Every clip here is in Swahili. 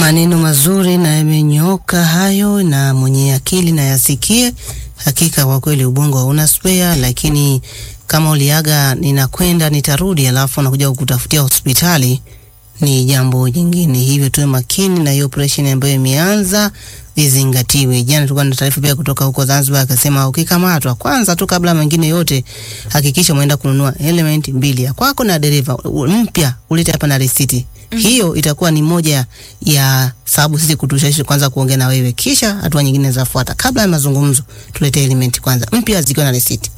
Maneno mazuri na yamenyoka hayo, na mwenye akili na yasikie. Hakika kwa kweli ubongo hauna spare, lakini kama uliaga ninakwenda nitarudi, alafu nakuja kukutafutia hospitali ni jambo jingine. Hivyo tuwe makini na hiyo operation ambayo imeanza izingatiwe. Jana tulikuwa na taarifa pia kutoka huko Zanzibar, akasema ukikamatwa, kwanza tu kabla mengine yote, hakikisha umeenda kununua element mbili ya kwako na dereva mpya, ulete hapa na risiti. Mm -hmm. Hiyo itakuwa ni moja ya sababu sisi kutushawishi kwanza kuongea na wewe, kisha hatua nyingine zafuata. Kabla ya mazungumzo, tulete element kwanza mpya zikiwa na risiti.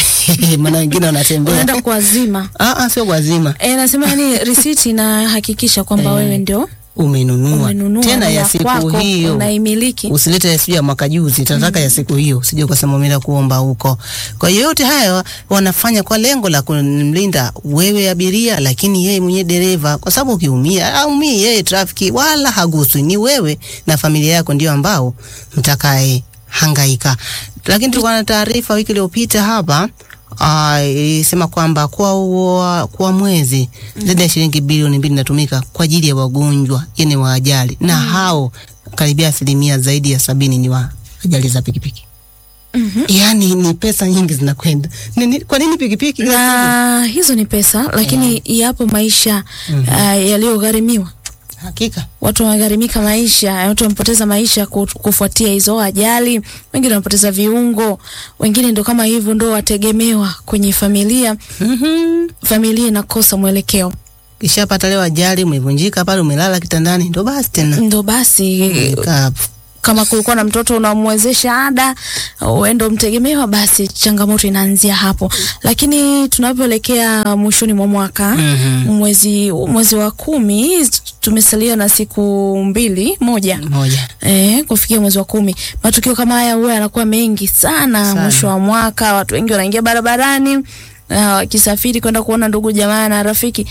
Maana wengine wanatembea unaenda kuwazima. ah, ah, sio kuwazima Eh, nasema yani risiti inahakikisha kwamba Eh. wewe ndio umenunua umenunua tena ya ya siku kwako, hiyo unaimiliki. usilete sijui ya mwaka juzi, tataka ya siku hiyo, sije ukasema umeenda kuomba huko. Kwa hiyo yote haya wanafanya kwa lengo la kumlinda wewe abiria, lakini yeye mwenye dereva, kwa sababu ukiumia, aumii yeye trafiki, wala haguswi, ni wewe na familia yako ndio ambao mtakae hangaika. Lakini tulikuwa na taarifa wiki iliyopita hapa ah, ilisema kwamba kwa, ua- kwa mwezi zaidi ya shilingi bilioni mbili inatumika kwa ajili ya wagonjwa yani wa ajali na hao karibia asilimia zaidi ya sabini ni wa ajali za pikipiki. Mhm. Yaani ni pesa nyingi zinakwenda. Ni- ni- Kwa nini pikipiki? Na hizo ni pesa, lakini yapo maisha uh, yaliyogharimiwa. Hakika. Watu wamegharimika maisha, watu wamepoteza maisha ku- kufuatia hizo ajali, wengine wamepoteza viungo, wengine ndo kama hivyo ndo wategemewa kwenye familia. Mhm. Familia inakosa mwelekeo, Kishapata leo ajali, umevunjika pale, umelala kitandani, ndo basi tena. ndo basi Umekaa hapo. kama kulikuwa na mtoto unamwezesha ada wewe ndo mtegemewa, basi changamoto inaanzia hapo. Lakini tunavyoelekea mwishoni mwa mwaka Mhm. mwezi mwezi wa kumi tumesalia na siku mbili moja Moja. Eh, kufikia mwezi wa kumi matukio kama haya huwa yanakuwa mengi sana, Sana. mwisho wa mwaka. Watu wengi wanaingia barabarani na wakisafiri kwenda kuona ndugu jamaa na rafiki.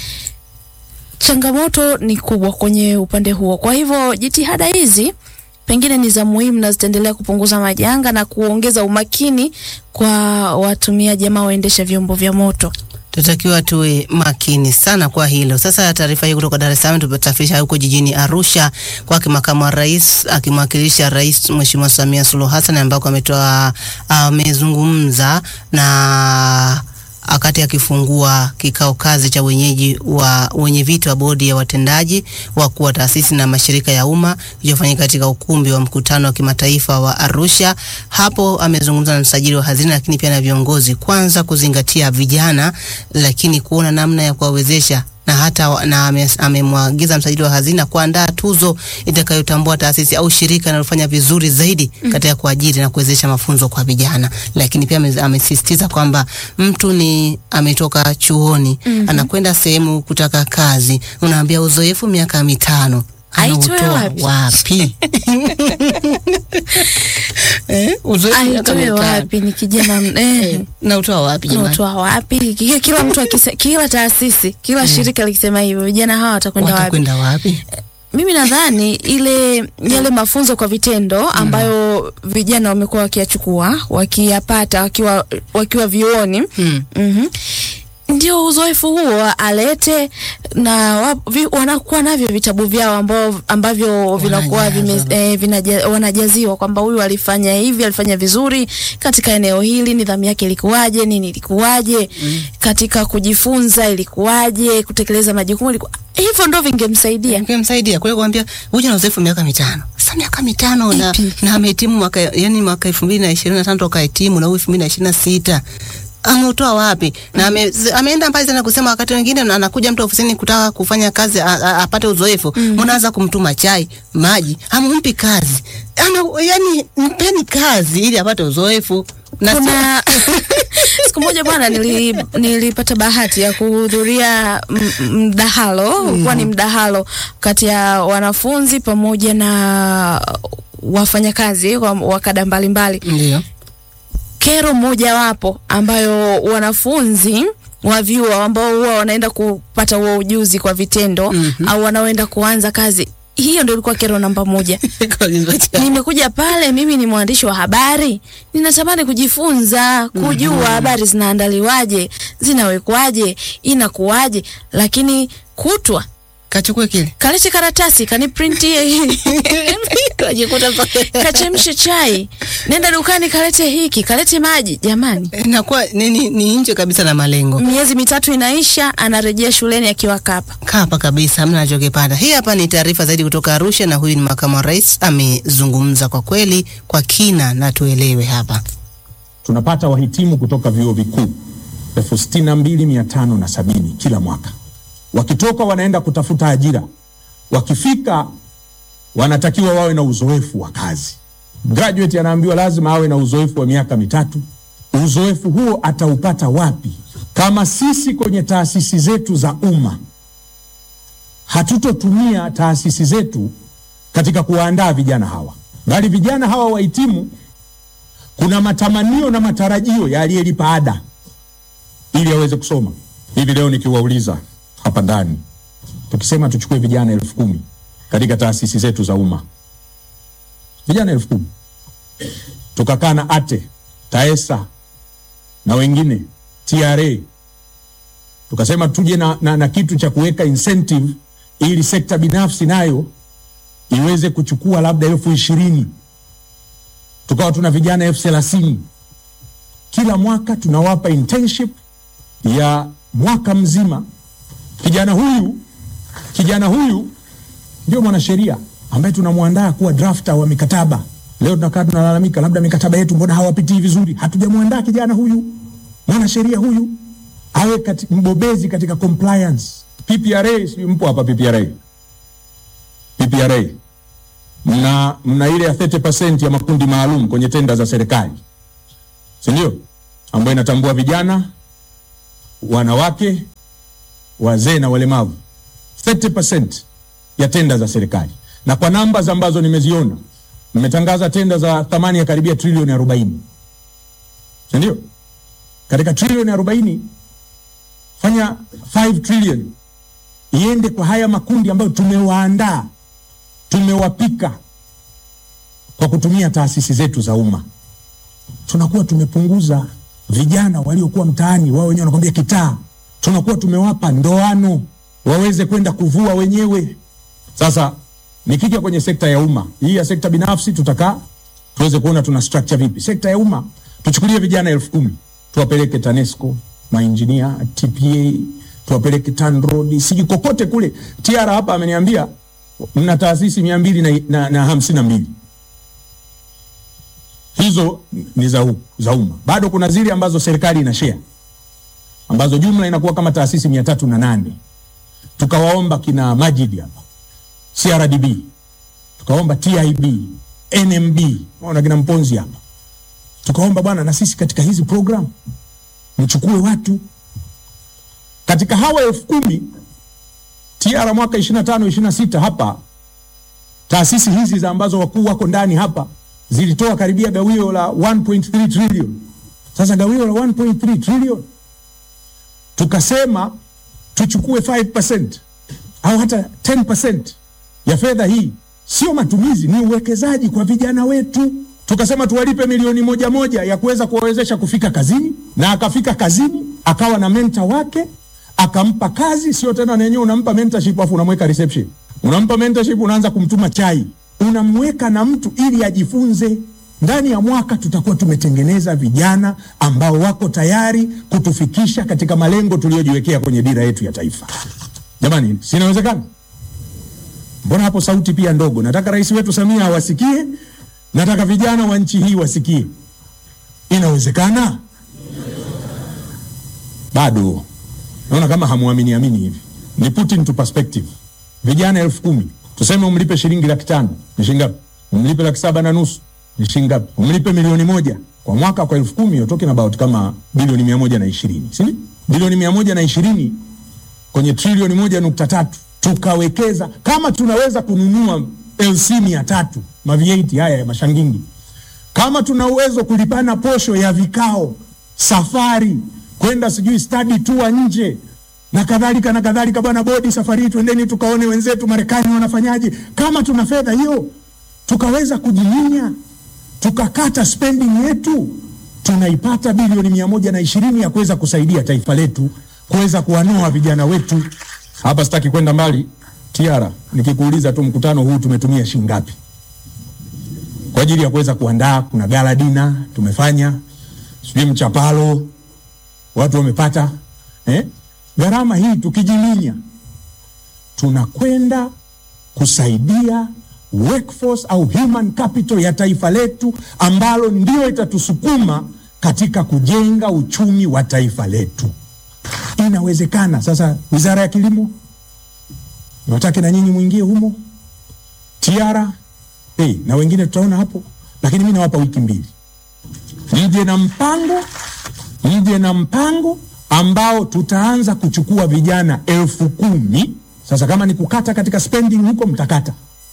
Changamoto ni kubwa kwenye upande huo, kwa hivyo jitihada hizi pengine ni za muhimu na zitaendelea kupunguza majanga na kuongeza umakini kwa watumiaji ama waendesha vyombo vya moto. Tutakiwa tuwe makini sana kwa hilo. Sasa taarifa hii kutoka Dar es Salaam tutasafirisha huko jijini Arusha kwake makamu wa rais akimwakilisha Rais Mheshimiwa Samia Suluhu Hassan ambako ametoa amezungumza na wakati akifungua kikao kazi cha wenyeji wa wenye viti wa bodi ya watendaji wakuu wa taasisi na mashirika ya umma kilichofanyika katika ukumbi wa mkutano wa kimataifa wa Arusha. Hapo amezungumza na msajili wa hazina, lakini pia na viongozi, kwanza kuzingatia vijana, lakini kuona namna ya kuwawezesha na hata wa- na ame- amemwagiza msajili wa hazina kuandaa tuzo itakayotambua taasisi au shirika linalofanya vizuri zaidi katika kuajiri na kuwezesha mafunzo kwa vijana. Lakini pia ame- amesisitiza kwamba mtu ni ametoka chuoni anakwenda sehemu kutaka kazi, unaambia uzoefu miaka mitano Aitoe anautoa wapi? wapi? eh, uzoefu miaka Aitoe mitano wapi? Ni kijana m- eh. nautoa wapi jamani? unatoa wapi? Kila, kila mtu akise, kila taasisi kila shirika likisema hivyo, vijana hawa watakwenda wapi? Watakwenda wapi? Mimi nadhani ile yale mafunzo kwa vitendo ambayo vijana wamekuwa wakiyachukua wakiyapata wakiwa wakiwa vyuoni Hmm. mhm, ndio uzoefu huo alete na wa, vi, wanakuwa navyo vitabu vyao ambao, ambavyo vinakuwa vime, Wanajaza. eh, vinaja, wanajaziwa kwamba huyu alifanya hivi, alifanya vizuri katika eneo hili, nidhamu yake ilikuwaje, nini ilikuwaje, katika kujifunza ilikuwaje, kutekeleza majukumu ilikuwa hivyo, ndo vingemsaidia. Ningemsaidia kwa hiyo kuambia huyu ana uzoefu miaka mitano. Sasa miaka mitano na, Ipi? na amehitimu mwaka yani mwaka 2025 toka hitimu na huyu 2026. Ameutoa wapi? Na ame, z- ameenda mbali sana kusema wakati wengine na- anakuja mtu ofisini kutaka kufanya kazi a, a, apate uzoefu. Mnaanza kumtuma chai, maji, hamumpi kazi. Ana, yani mpeni kazi ili apate uzoefu. Na si- kuna siku moja bwana nili, nilipata bahati ya kuhudhuria m- m- mdahalo mm. ni mdahalo kati ya wanafunzi pamoja na wafanyakazi wa, wa kada mbalimbali ndio. kero mojawapo ambayo wanafunzi wa vyuo ambao huwa wanaenda kupata huo ujuzi kwa vitendo Mhm. au wanaoenda kuanza kazi hiyo ndio ilikuwa kero namba moja nimekuja pale, mimi ni mwandishi wa habari, ninatamani kujifunza, kujua habari zinaandaliwaje, zinawekwaje, inakuwaje, lakini kutwa Kachukue kile. kalete karatasi kaniprintie hii Kajikuta mpaka kachemshe chai, nenda dukani kalete hiki, kalete maji. Jamani, inakuwa ni, ni, ni nje kabisa na malengo. miezi mitatu inaisha, anarejea shuleni akiwa kapa. Kapa kabisa, hamna anachokipata. Hii hapa ni taarifa zaidi kutoka Arusha, na huyu ni makamu wa rais, amezungumza kwa kweli kwa kina na tuelewe hapa. tunapata wahitimu kutoka vyuo vikuu elfu sitini na mbili mia tano na sabini kila mwaka. Wakitoka wanaenda kutafuta ajira, wakifika wanatakiwa wawe na uzoefu wa kazi. Graduate anaambiwa lazima awe na uzoefu wa miaka mitatu. Uzoefu huo ataupata wapi kama sisi kwenye taasisi zetu za umma hatutotumia taasisi zetu katika kuwaandaa vijana hawa, bali vijana hawa wahitimu kuna matamanio na matarajio ya aliyelipa ada ili aweze kusoma. Hivi leo nikiwauliza hapa ndani, tukisema tuchukue vijana elfu kumi katika taasisi zetu za umma, vijana elfu kumi tukakaa na ATE, TAESA na wengine TRA, tukasema tuje na, na, na kitu cha kuweka incentive ili sekta binafsi nayo iweze kuchukua labda elfu ishirini tukawa tuna vijana elfu thelathini kila mwaka tunawapa internship ya mwaka mzima. Kijana huyu kijana huyu ndio mwanasheria ambaye tunamwandaa kuwa drafter wa mikataba. Leo tunakaa tunalalamika, labda mikataba yetu mbona hawapitii vizuri. Hatujamwandaa kijana huyu mwanasheria huyu awe kati, mbobezi katika compliance. PPRA, sijui mpo hapa PPRA, PPRA mna, mna ile ya 30% ya makundi maalum kwenye tenda za serikali, si ndio? Ambayo inatambua vijana, wanawake, wazee na walemavu. 30% ya tenda za serikali, na kwa namba ambazo nimeziona, mmetangaza tenda za thamani ya karibia trilioni 40, si ndio? Katika trilioni 40 fanya 5 trillion iende kwa haya makundi ambayo tumewaandaa tumewapika kwa kutumia taasisi zetu za umma, tunakuwa tumepunguza vijana waliokuwa mtaani, wao wenyewe wanakwambia kitaa. Tunakuwa tumewapa ndoano waweze kwenda kuvua wenyewe. Sasa nikija kwenye sekta ya umma hii, ya sekta binafsi tutakaa tuweze kuona tuna structure vipi. Sekta ya umma tuchukulie vijana elfu kumi tuwapeleke TANESCO, mainjinia, TPA, tuwapeleke TANROADS, sijui kokote kule. TR hapa ameniambia mna taasisi mia mbili na, na, na hamsini na mbili hizo ni za, u- za umma. Bado kuna zile ambazo serikali ina share ambazo jumla inakuwa kama taasisi mia tatu na nane. Tukawaomba kina Majid hapa CRDB, tukaomba TIB, NMB, ona kina Mponzi hapa, tukaomba bwana, na sisi katika hizi program mchukue watu katika hawa elfu kumi TR mwaka 25 26 hapa taasisi hizi za ambazo wakuu wako ndani hapa zilitoa karibia gawio la 1.3 trillion. Sasa gawio la 1.3 trillion tukasema tuchukue 5% au hata 10% ya fedha hii, sio matumizi, ni uwekezaji kwa vijana wetu. Tukasema tuwalipe milioni moja moja ya kuweza kuwawezesha kufika kazini, na akafika kazini akawa na menta wake akampa kazi, sio tena nenyewe unampa mentorship afu unamweka reception, unampa mentorship, unaanza kumtuma chai, unamweka na mtu ili ajifunze. Ndani ya mwaka tutakuwa tumetengeneza vijana ambao wako tayari kutufikisha katika malengo tuliyojiwekea kwenye dira yetu ya taifa. Jamani, si inawezekana? Mbona hapo sauti pia ndogo? Nataka rais wetu Samia awasikie, nataka vijana wa nchi hii wasikie. Inawezekana? Bado naona kama hamuamini amini hivi. Ni put into perspective. Vijana elfu kumi tuseme umlipe shilingi laki tano ni shilingi ngapi? Umlipe laki saba na nusu ni shilingi ngapi? Umlipe milioni moja kwa mwaka, kwa elfu kumi you're talking about kama bilioni mia moja na ishirini si ndio? Bilioni mia moja na ishirini kwenye trilioni moja nukta tatu tukawekeza. Kama tunaweza kununua LC mia tatu mavieti haya ya mashangingi, kama tuna uwezo kulipana posho ya vikao, safari kwenda sijui study tour nje na kadhalika na kadhalika, bwana bodi, safari hii twendeni tukaone wenzetu Marekani wanafanyaje. Kama tuna fedha hiyo, tukaweza kujiminya tukakata spending yetu, tunaipata bilioni mia moja na ishirini ya kuweza kusaidia taifa letu kuweza kuwanoa vijana wetu. Hapa sitaki kwenda mbali, Tiara, nikikuuliza tu mkutano huu tumetumia shilingi ngapi kwa ajili ya kuweza kuandaa? Kuna gala dina tumefanya, sijui mchapalo watu wamepata eh? Gharama hii tukijiminya, tunakwenda kusaidia workforce au human capital ya taifa letu ambalo ndio itatusukuma katika kujenga uchumi wa taifa letu. Inawezekana. Sasa Wizara ya Kilimo nataka na nyinyi mwingie humo, Tiara hey, na wengine tutaona hapo, lakini mi nawapa wiki mbili, mje na mpango, mje na mpango ambao tutaanza kuchukua vijana elfu kumi. Sasa kama ni kukata katika spending huko, mtakata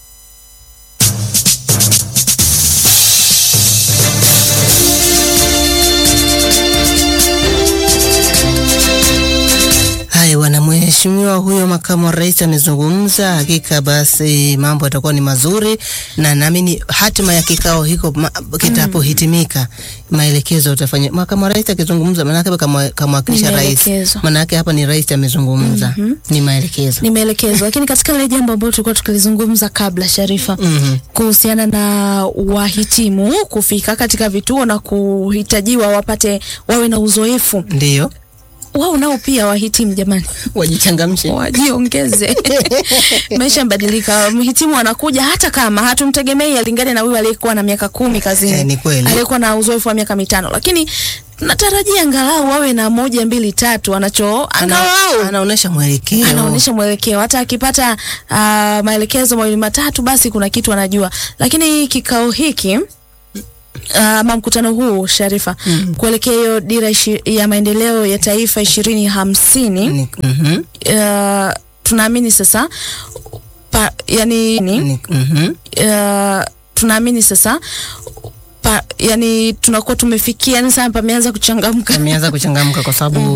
Haya bwana, mheshimiwa huyo makamu wa rais amezungumza. Hakika basi mambo yatakuwa ni mazuri, na naamini hatima ya kikao hiko ma- kitapohitimika, maelekezo utafanya. Makamu wa rais akizungumza, maanake kama kamwakilisha Ni rais, maelekezo. maanake hapa ni rais amezungumza, ni maelekezo. ni maelekezo, lakini katika ile jambo ambalo tulikuwa tukilizungumza kabla, Sharifa, Mhm. kuhusiana na wahitimu kufika katika vituo na kuhitajiwa wapate wawe na uzoefu, Ndio wao nao pia wahitimu, jamani, wajichangamshe. wajiongeze. Maisha yamebadilika, mhitimu anakuja hata kama hatumtegemei alingane na huyu aliyekuwa na miaka kumi kazini, Eh, ni kweli. aliyekuwa na uzoefu wa miaka mitano, lakini natarajia angalau wawe na moja mbili tatu anacho angalau Ana, anaonesha mwelekeo anaonyesha mwelekeo. Hata akipata uh, maelekezo mawili matatu, basi kuna kitu anajua. Lakini kikao hiki ama mkutano huu Sharifa, mm. kuelekea hiyo dira ishi, ya maendeleo ya taifa ishirini hamsini Ni- mhm, uh, tunaamini sasa pa, yani, ni, ni- mhm. uh, tunaamini sasa pa, yani tunakuwa tumefikia, yani sasa pameanza kuchangamka Ameanza kuchangamka kwa sababu